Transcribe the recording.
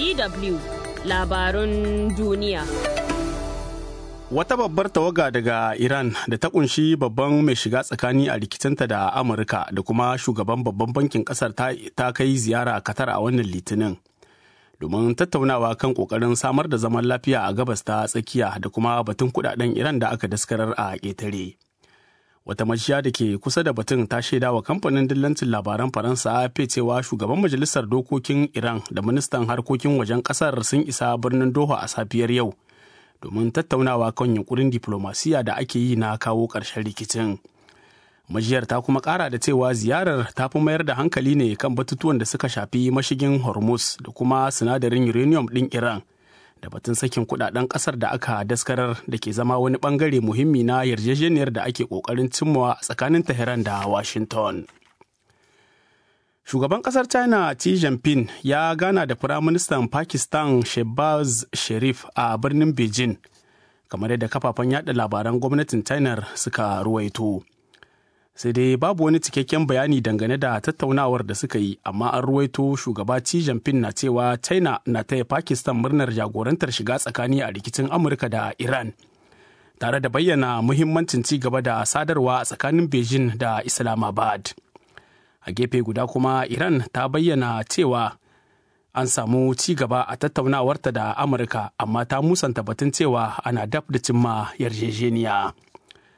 DW labarun duniya. Wata babbar tawaga daga Iran da ta kunshi babban mai shiga tsakani a rikicinta da Amurka da kuma shugaban babban bankin kasar ta kai ziyara a Qatar a wannan litinin. Domin tattaunawa kan kokarin samar da zaman lafiya a gabas ta tsakiya da kuma batun kudaden Iran da aka daskarar a ƙetare. Wata majiya da ke kusa da batun ta shaida wa kamfanin dillancin labaran Faransa AFP cewa shugaban majalisar dokokin Iran da ministan harkokin wajen kasar sun isa birnin Doha a safiyar yau. domin tattaunawa kan yunkurin diplomasiya da ake yi na kawo ƙarshen rikicin. Majiyar ta kuma ƙara da cewa ziyarar ta fi mayar da hankali ne kan batutuwan da suka shafi mashigin Hormuz da kuma sinadarin uranium ɗin Iran da batun sakin kudaden ƙasar da aka daskarar da ke zama wani ɓangare muhimmi na yarjejeniyar da ake ƙoƙarin cimmawa tsakanin Tehran da Washington. Shugaban kasar China Xi Jinping ya gana da Firaministan Pakistan Shehbaz Sharif a birnin Beijing, kamar yadda kafafen yada labaran gwamnatin China suka ruwaito. Sai dai babu wani cikakken bayani dangane da tattaunawar da suka yi, amma an ruwaito shugaba Xi Jinping na cewa China na taya Pakistan murnar jagorantar shiga tsakani a rikicin Amurka da Iran. Tare da bayyana muhimmancin ci gaba da sadarwa a tsakanin Beijing da Islamabad. a gefe guda kuma iran ta bayyana cewa an samu ci gaba a tattaunawarta da amurka amma ta musanta batun cewa ana daf da cimma yarjejeniya